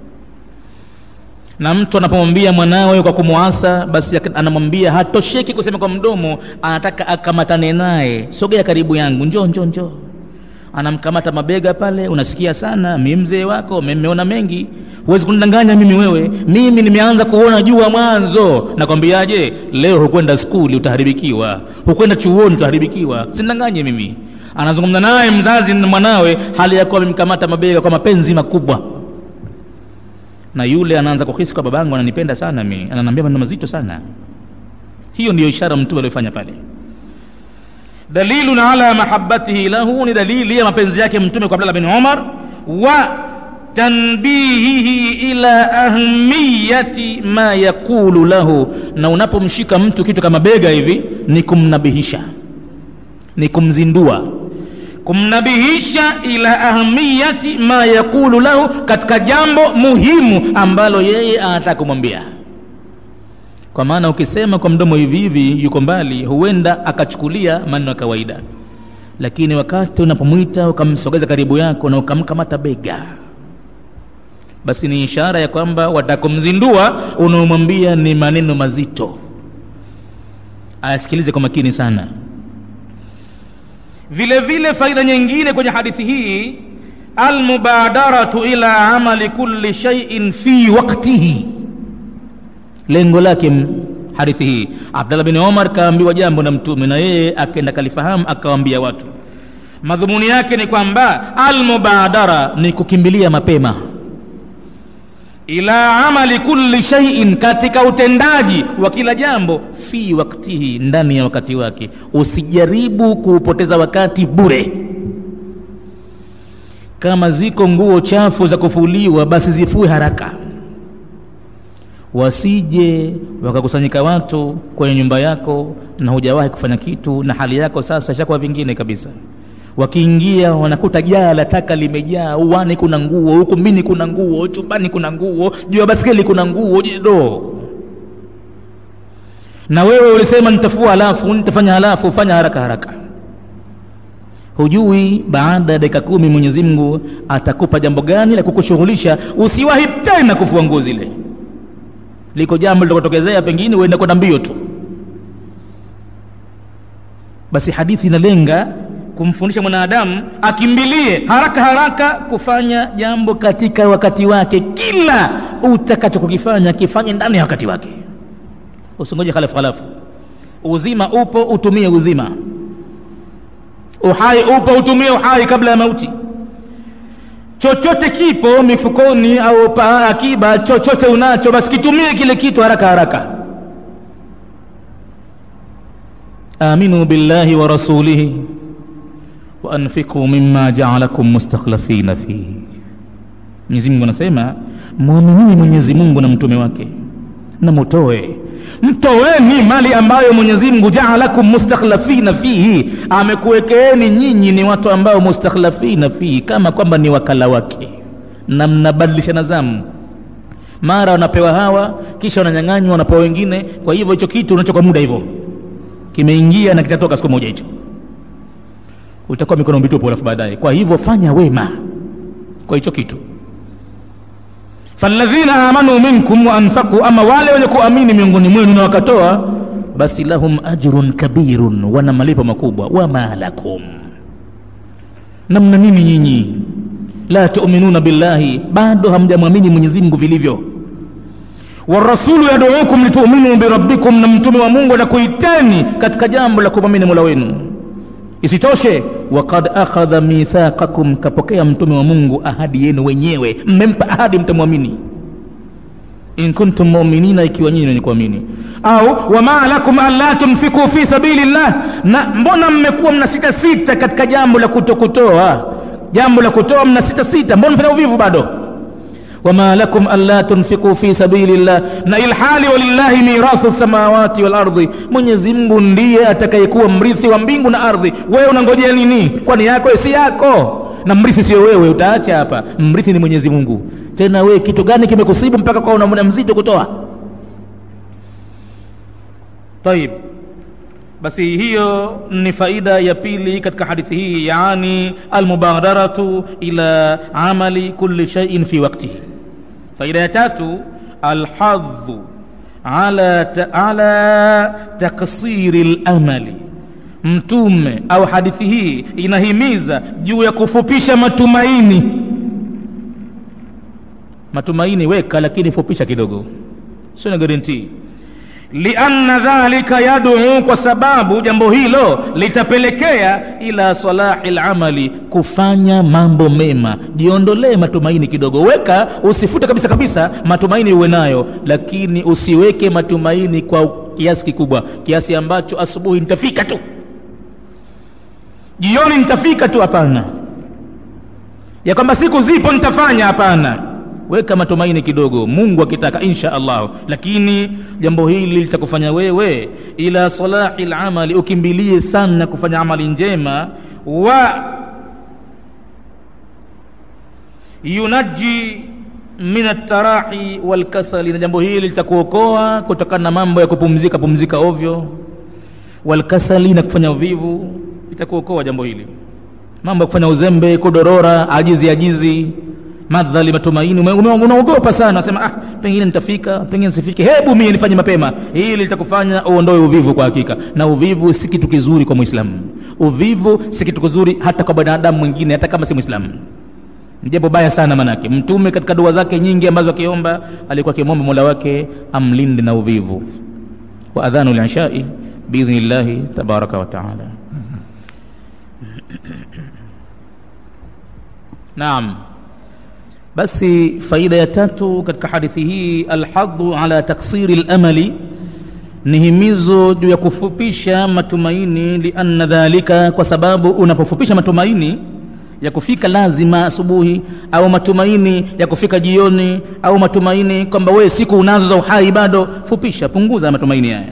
na mtu anapomwambia mwanawe kwa kumwasa basi anamwambia hatosheki kusema kwa mdomo anataka akamatane naye sogea karibu yangu njoo njoo njoo anamkamata mabega pale unasikia sana mi mzee wako mmeona mengi huwezi kunidanganya mimi wewe mimi nimeanza kuona jua mwanzo nakwambiaje leo hukwenda skuli utaharibikiwa hukwenda chuoni utaharibikiwa sinidanganye mimi anazungumza naye mzazi na mwanawe hali ya kuwa amemkamata mabega kwa mapenzi makubwa na yule anaanza kuhisi kwa babangu ananipenda sana mi ananiambia maneno mazito sana hiyo ndiyo ishara mtume aliyofanya pale dalilun ala mahabbatihi lahu ni dalili ya mapenzi yake mtume kwa abdallah bin umar wa tanbihihi ila ahmiyati ma yaqulu lahu na unapomshika mtu kitu kama bega hivi ni kumnabihisha ni kumzindua kumnabihisha ila ahmiyati ma yaqulu lahu katika jambo muhimu ambalo yeye anataka kumwambia kwa maana ukisema kwa mdomo hivi hivi yuko mbali huenda akachukulia maneno ya kawaida lakini wakati unapomwita ukamsogeza karibu yako na ukamkamata bega basi ni ishara ya kwamba watakumzindua unaomwambia ni maneno mazito ayasikilize kwa makini sana vile vile faida nyingine kwenye hadithi hii almubadaratu ila amali kulli shay'in fi waktihi lengo lake hadithi hii abdallah bin omar kaambiwa jambo na mtume na yeye akaenda kalifahamu akawaambia watu madhumuni yake ni kwamba almubadara ni kukimbilia mapema ila amali kulli shay'in katika utendaji wa kila jambo fi waktihi ndani ya wakati wake usijaribu kuupoteza wakati bure kama ziko nguo chafu za kufuliwa basi zifue haraka wasije wakakusanyika watu kwenye nyumba yako na hujawahi kufanya kitu na hali yako sasa ishakuwa vingine kabisa wakiingia wanakuta jaa la taka limejaa uwani kuna nguo huku mbini kuna nguo chumbani kuna nguo juu ya baskeli kuna nguo do na wewe ulisema nitafua halafu nitafanya halafu fanya haraka haraka hujui baada ya dakika kumi mwenyezi mungu atakupa jambo gani la kukushughulisha usiwahi tena kufua nguo zile liko jambo litakotokezea pengine uende kwenda mbio tu basi hadithi inalenga kumfundisha mwanadamu akimbilie haraka haraka kufanya jambo katika wakati wake kila utakachokukifanya kifanye ndani ya wakati wake usingoje halafu halafu uzima upo utumie uzima uhai upo utumie uhai kabla ya mauti chochote kipo mifukoni au pa akiba chochote unacho basi kitumie kile kitu haraka haraka aminu billahi wa rasulihi waanfiqu mima jaalakum mustakhlafina fihi mwenyezi mungu anasema mwaminini mwenyezi mungu na mtume wake na mutoe mtoweni mali ambayo mwenyezi mungu jaalakum mustakhlafina fihi amekuwekeeni nyinyi ni watu ambao mustakhlafina fihi kama kwamba ni wakala wake na mnabadilishana zamu mara wanapewa hawa kisha wananyang'anywa wanapewa wengine kwa hivyo hicho kitu unacho kwa muda hivyo kimeingia na kitatoka siku moja hicho utakuwa mikono mitupu alafu baadaye kwa hivyo fanya wema kwa hicho kitu faladhina amanu minkum waanfaku ama wale wenye kuamini miongoni mwenu na wakatoa basi lahum ajrun kabirun wana malipo makubwa wama lakum namna nini nyinyi la tuminuna billahi bado hamjamwamini mwenyezi mungu vilivyo warasulu yaduukum lituminuu birabbikum na mtume wa mungu anakuiteni katika jambo la kumwamini mola wenu isitoshe wakad akhadha mithaqakum kapokea mtume wa mungu ahadi yenu wenyewe mmempa ahadi mtamwamini in kuntum muminina ikiwa nyinyi wenye kuamini au wama lakum anla tunfiku fi sabili llah na mbona mmekuwa mna sita sita katika jambo la kutokutoa jambo la kutoa mna sita sita mbona mfanya uvivu bado wama lakum anla tunfiku fi sabili llah na ilhali walillahi mirathu samawati walardi mwenyezi mungu ndiye atakayekuwa mrithi wa mbingu na ardhi wewe unangojea nini kwani yako si yako na mrithi sio wewe utaacha hapa mrithi ni mwenyezi mungu tena wewe kitu gani kimekusibu mpaka kwa unamna mzito kutoa taib basi hiyo ni faida ya pili katika hadithi hii yaani almubadaratu ila amali kulli shaiin fi waktihi faida ya tatu alhadhu ala, ta, ala taksiri lamali mtume au hadithi hii inahimiza juu ya kufupisha matumaini matumaini weka lakini fupisha kidogo sio na garantii lianna dhalika yaduu kwa sababu jambo hilo litapelekea ila salahi lamali kufanya mambo mema jiondolee matumaini kidogo weka usifute kabisa kabisa matumaini uwe nayo lakini usiweke matumaini kwa kiasi kikubwa kiasi ambacho asubuhi nitafika tu jioni nitafika tu hapana ya kwamba siku zipo nitafanya hapana weka matumaini kidogo mungu akitaka insha allahu lakini jambo hili litakufanya wewe ila salahi lamali ukimbilie sana kufanya amali njema wa yunaji min altarahi walkasali na jambo hili litakuokoa kutokana na mambo ya kupumzika pumzika ovyo walkasali na kufanya uvivu itakuokoa jambo hili mambo ya kufanya uzembe kudorora ajizi ajizi madhali matumaini ume- ume- unaogopa sana unasema ah, pengine nitafika pengine sifike hebu mie nifanye mapema hili litakufanya uondoe uvivu kwa hakika na uvivu si kitu kizuri kwa mwislamu uvivu si kitu kizuri hata kwa binadamu mwingine hata kama si mwislamu ni jambo baya sana manake mtume katika dua zake nyingi ambazo akiomba alikuwa akimwomba mola wake amlinde na uvivu wa adhanu lishai biidhnillahi tabaraka wa taala naam basi faida ya tatu katika hadithi hii alhadhu ala taksiri lamali ni himizo juu ya kufupisha matumaini lianna dhalika kwa sababu unapofupisha matumaini ya kufika lazima asubuhi au matumaini ya kufika jioni au matumaini kwamba wewe siku unazo za uhai bado fupisha punguza matumaini haya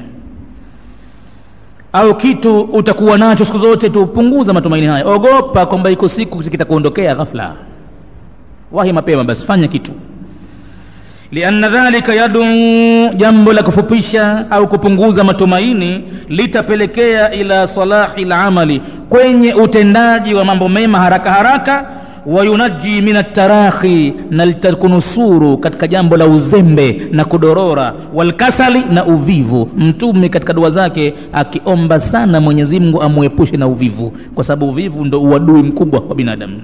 au kitu utakuwa nacho siku zote tu punguza matumaini haya ogopa kwamba iko siku kitakuondokea ghafla wahi mapema basi fanya kitu lianna dhalika yaduu jambo la kufupisha au kupunguza matumaini litapelekea ila salahi lamali kwenye utendaji wa mambo mema haraka haraka wayunaji min atarakhi na litakunusuru katika jambo la uzembe na kudorora walkasali na uvivu mtume katika dua zake akiomba sana mwenyezi mungu amwepushe na uvivu kwa sababu uvivu ndo uadui mkubwa wa binadamu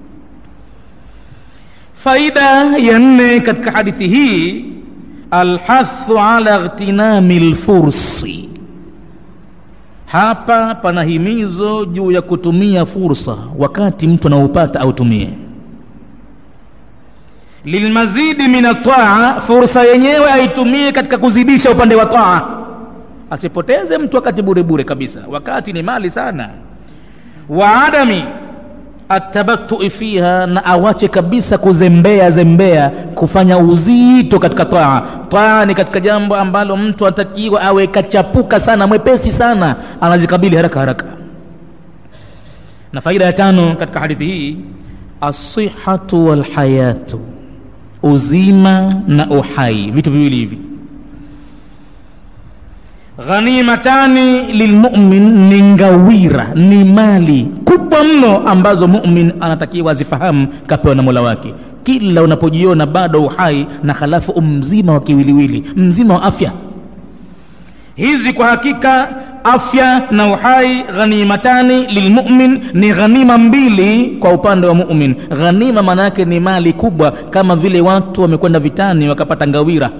faida ya nne katika hadithi hii alhathu ala ightinami lfursi hapa pana himizo juu ya kutumia fursa wakati mtu anaupata autumie lilmazidi min ataa fursa yenyewe aitumie katika kuzidisha upande wa taa asipoteze mtu wakati bure bure kabisa wakati ni mali sana wa adami atabatui fiha na awache kabisa kuzembea zembea kufanya uzito katika taa taa ni katika jambo ambalo mtu anatakiwa awe kachapuka sana mwepesi sana anazikabili haraka haraka na faida ya tano katika hadithi hii asihatu walhayatu uzima na uhai vitu viwili hivi ghanimatani lilmumin ni ngawira ni mali kubwa mno ambazo mumin anatakiwa azifahamu kapewa na mola wake kila unapojiona bado uhai na halafu umzima wa kiwiliwili mzima wa afya hizi kwa hakika afya na uhai ghanimatani lilmumin ni ghanima mbili kwa upande wa mumin ghanima maana yake ni mali kubwa kama vile watu wamekwenda vitani wakapata ngawira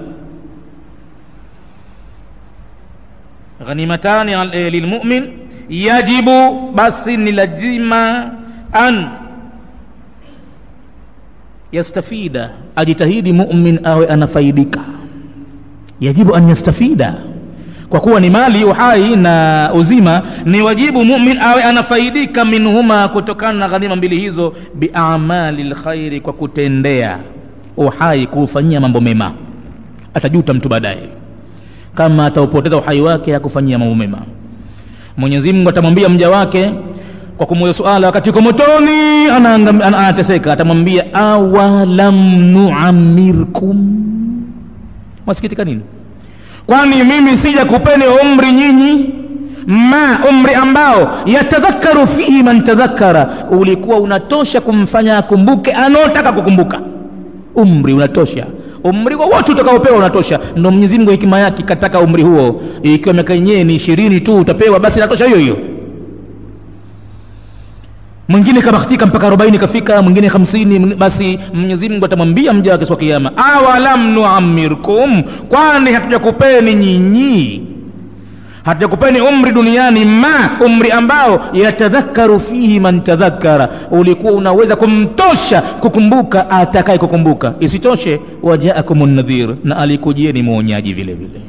ghanimatani eh, lilmumin yajibu basi ni lazima an yastafida ajitahidi mumin awe anafaidika yajibu an yastafida kwa kuwa ni mali uhai na uzima ni wajibu mumin awe anafaidika minhuma kutokana na ghanima mbili hizo biamali lkhairi kwa kutendea uhai kuufanyia mambo mema atajuta mtu baadaye kama ataupoteza uhai wake hakufanyia mambo mema mwenyezi mungu atamwambia mja wake kwa kumuuza suala wakati yuko motoni anaangam- ana- anateseka atamwambia awalam nuamirkum wasikitika nini kwani mimi sija kupeni umri nyinyi ma umri ambao yatadhakaru fihi man tadhakara ulikuwa unatosha kumfanya akumbuke anaotaka kukumbuka umri unatosha umri wowote utakaopewa unatosha ndo mwenyezi mungu hekima yake kataka umri huo ikiwa miaka yenyewe ni ishirini tu utapewa basi inatosha hiyo hiyo mwingine kabahatika mpaka arobaini kafika mwingine hamsini mwingine- basi mwenyezi mungu atamwambia mja wake siku ya kiama awalam nuamirkum kwani hatujakupeni nyinyi hatujakupeni umri duniani ma umri ambao yatadhakaru fihi man tadhakara ulikuwa unaweza kumtosha kukumbuka atakaye kukumbuka isitoshe wajaakum nadhir na alikujieni mwonyaji vile vile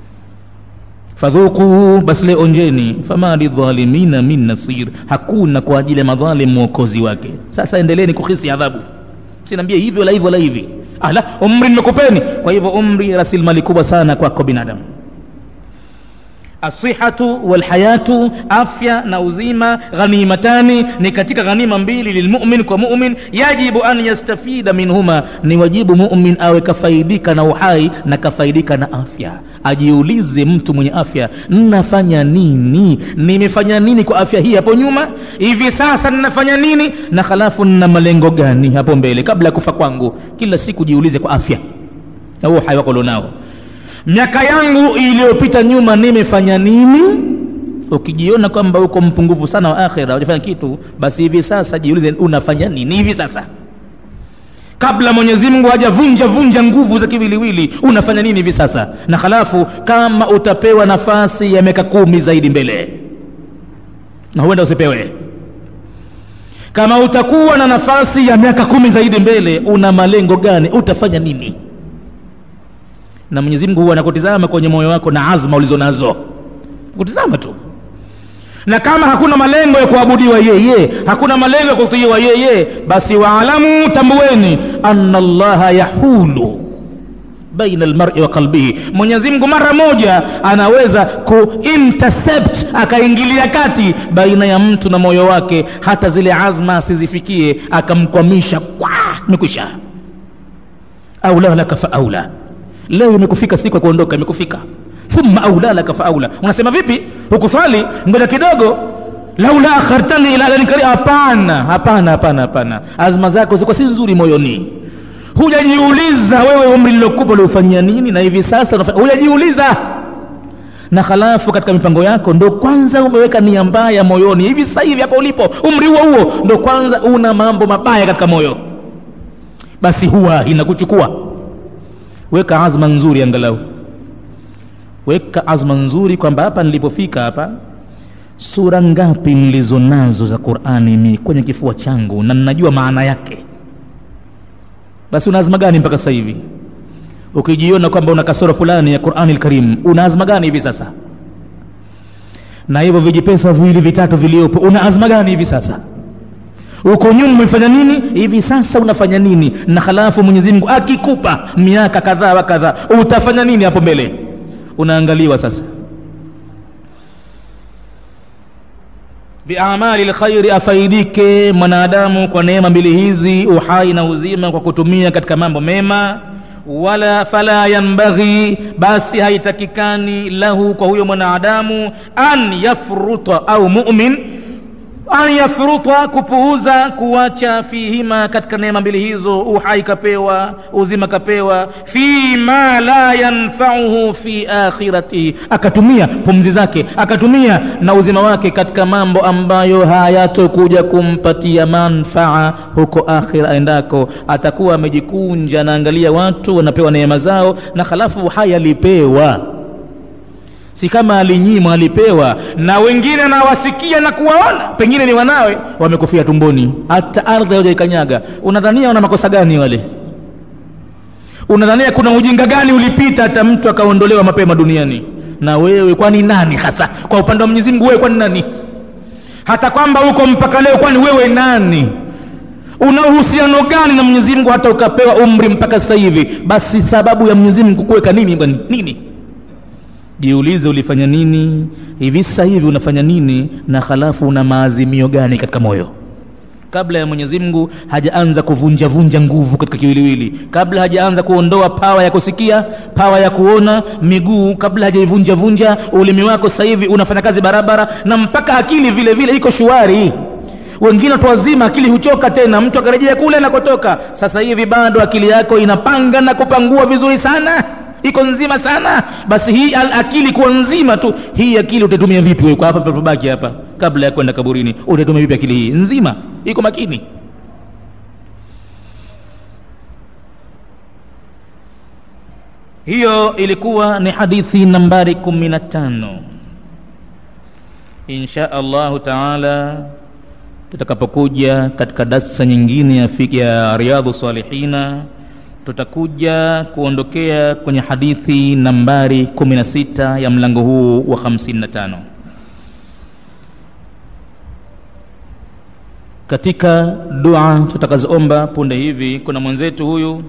fadhuku basi leo onjeni fama lidhalimina min nasir hakuna kwa ajili ya madhalim mwokozi wake sasa endeleeni kuhisi adhabu sinaambia hivyo la hivyo la hivi ala umri nimekupeni kwa hivyo umri rasilimali kubwa sana kwako binadamu asihatu walhayatu afya na uzima ghanimatani ni katika ghanima mbili lilmumin kwa mumin yajibu an yastafida minhuma ni wajibu mumin awe kafaidika na uhai na kafaidika na afya ajiulize mtu mwenye afya nafanya nini nimefanya nini kwa afya hii hapo nyuma hivi sasa ninafanya nini na halafu nina malengo gani hapo mbele kabla ya kufa kwangu kila siku jiulize kwa afya na huo uhai wako ulionao miaka yangu iliyopita nyuma nimefanya nini ukijiona kwamba uko mpungufu sana wa akhira hujafanya kitu basi hivi sasa jiulize unafanya nini hivi sasa kabla mwenyezi mungu hajavunja vunja nguvu za kiwiliwili unafanya nini hivi sasa na halafu kama utapewa nafasi ya miaka kumi zaidi mbele na huenda usipewe kama utakuwa na nafasi ya miaka kumi zaidi mbele una malengo gani utafanya nini na mwenyezi mungu huwa anakutizama kwenye moyo wako na azma ulizo nazo kutizama tu na kama hakuna malengo ya kuabudiwa yeye hakuna malengo ya kutiiwa yeye basi waalamu tambueni anna llaha yahulu baina almar'i wa qalbihi mwenyezi mungu mara moja anaweza kuintercept akaingilia kati baina ya mtu na moyo wake hata zile azma asizifikie akamkwamisha kwa imekwisha aula laka fa aula leo imekufika siku ya kuondoka imekufika thumma aula laka fa aula unasema vipi hukuswali ngoja kidogo laula akhartani ila ajalin karibu hapana hapana hapana hapana azma zako ziko si nzuri moyoni hujajiuliza wewe umri lilokupa uliofanyia nini na hivi sasa hujajiuliza na halafu katika mipango yako ndo kwanza umeweka nia mbaya moyoni hivi sasa hivi hapo ulipo umri huo huo ndo kwanza una mambo mabaya katika moyo basi huwa inakuchukua weka azma nzuri angalau weka azma nzuri kwamba hapa nilipofika hapa sura ngapi nilizo nazo za qurani mi kwenye kifua changu na ninajua maana yake basi una azma gani mpaka sasa hivi ukijiona kwamba una kasoro fulani ya qurani lkarim una azma gani hivi sasa na hivyo vijipesa viwili vitatu viliopo una azma gani hivi sasa uko nyuma umefanya nini hivi sasa unafanya nini na halafu mwenyezi mungu akikupa miaka kadhaa wa kadhaa utafanya nini hapo mbele unaangaliwa sasa biamali lkhairi afaidike mwanadamu kwa neema mbili hizi uhai na uzima kwa kutumia katika mambo mema wala fala yanbaghi basi haitakikani lahu kwa huyo mwanadamu an yafruta au mumin an yafruta kupuuza kuacha fihima katika neema mbili hizo uhai kapewa uzima kapewa fima la yanfauhu fi akhiratihi akatumia pumzi zake akatumia na uzima wake katika mambo ambayo hayatokuja kumpatia manfaa huko akhira aendako atakuwa amejikunja anaangalia watu wanapewa neema zao na halafu uhai alipewa si kama alinyimwa alipewa na wengine anawasikia na kuwaona pengine ni wanawe wamekufia tumboni hata ardhi hawajaikanyaga unadhania wana makosa gani wale unadhania kuna ujinga gani ulipita hata mtu akaondolewa mapema duniani na wewe kwani nani hasa kwa upande wa mwenyezi mungu wewe kwani nani hata kwamba uko mpaka leo kwani wewe nani una uhusiano gani na mwenyezi mungu hata ukapewa umri mpaka sasa hivi basi sababu ya mwenyezi mungu kuweka nini bwana nini jiulize ulifanya nini hivi sasa hivi unafanya nini na halafu una maazimio gani katika moyo kabla ya mwenyezi mungu hajaanza kuvunja vunja nguvu katika kiwiliwili kabla hajaanza kuondoa pawa ya kusikia pawa ya kuona miguu kabla hajaivunja vunja ulimi wako sasa hivi unafanya kazi barabara na mpaka akili vile vile iko shuari wengine watu wazima akili huchoka tena mtu akarejea kule anakotoka sasa hivi bado akili yako inapanga na kupangua vizuri sana iko nzima sana basi hii al akili kuwa nzima tu hii akili utaitumia vipi wewe kwa hapa papabaki hapa kabla ya kwenda kaburini utaitumia vipi akili hii nzima iko makini hiyo ilikuwa ni hadithi nambari kumi na tano insha allahu taala tutakapokuja katika darsa nyingine ya, ya riadhu salihina tutakuja kuondokea kwenye hadithi nambari 16 ya mlango huu wa 55 katika dua tutakazoomba punde hivi kuna mwenzetu huyu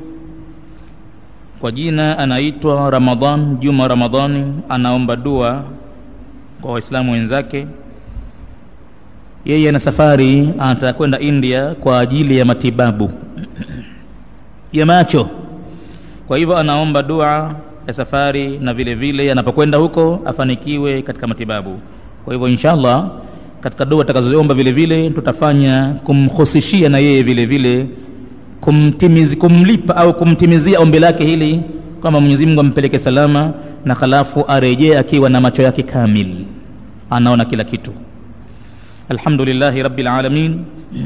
kwa jina anaitwa ramadhan juma ramadhani anaomba dua kwa waislamu wenzake yeye ana safari anataka kwenda india kwa ajili ya matibabu ya macho kwa hivyo anaomba dua ya safari na vile vile anapokwenda huko afanikiwe katika matibabu kwa hivyo inshallah katika dua tutakazoomba vile vile tutafanya kumhusishia na yeye vile vile kumtimizi, kumlipa au kumtimizia ombi lake hili kwamba mwenyezi mungu ampeleke salama na halafu arejee akiwa na macho yake kamil anaona kila kitu alhamdulillahi rabbil alamin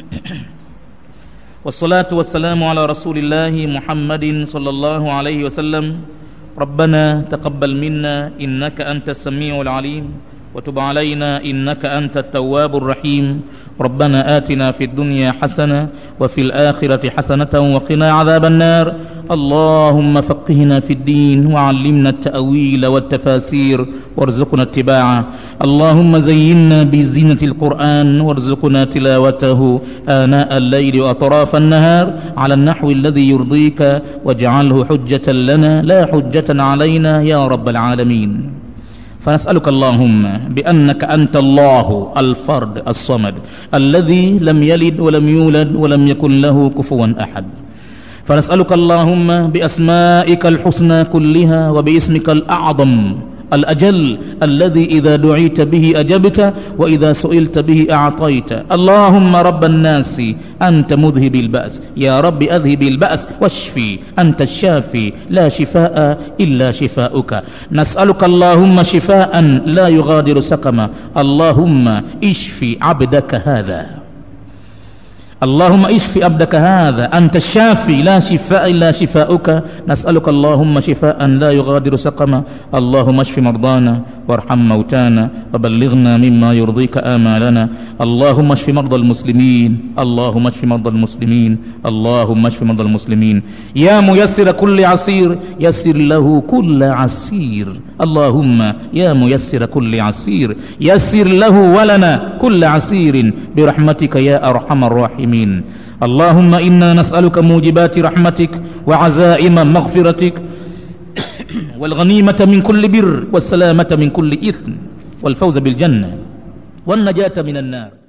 والصلاة والسلام على رسول الله محمد صلى الله عليه وسلم ربنا تقبل منا إنك أنت السميع العليم وتب علينا إنك أنت التواب الرحيم ربنا آتنا في الدنيا حسنة وفي الآخرة حسنة وقنا عذاب النار اللهم فقهنا في الدين وعلمنا التأويل والتفاسير وارزقنا اتباعه اللهم زينا بزينة القرآن وارزقنا تلاوته آناء الليل وأطراف النهار على النحو الذي يرضيك واجعله حجة لنا لا حجة علينا يا رب العالمين فنسألك اللهم بأنك أنت الله الفرد الصمد الذي لم يلد ولم يولد ولم يكن له كفوا أحد فنسألك اللهم بأسمائك الحسنى كلها وباسمك الأعظم الأجل الذي إذا دعيت به أجبت وإذا سئلت به أعطيت اللهم رب الناس أنت مذهب البأس يا رب أذهب البأس واشفي أنت الشافي لا شفاء إلا شفاؤك نسألك اللهم شفاء لا يغادر سقما اللهم اشفي عبدك هذا اللهم اشف عبدك هذا أنت الشافي لا شفاء إلا شفاؤك نسألك اللهم شفاء لا يغادر سقما اللهم اشف مرضانا وارحم موتانا وبلغنا مما يرضيك آمالنا اللهم اشف مرضى المسلمين اللهم اشف مرضى المسلمين اللهم اشف مرضى المسلمين يا ميسر كل عسير يسر له كل عسير اللهم يا ميسر كل عسير يسر له ولنا كل عسير برحمتك يا أرحم الراحمين الراحمين اللهم انا نسالك موجبات رحمتك وعزائم مغفرتك والغنيمه من كل بر والسلامه من كل اثم والفوز بالجنه والنجاه من النار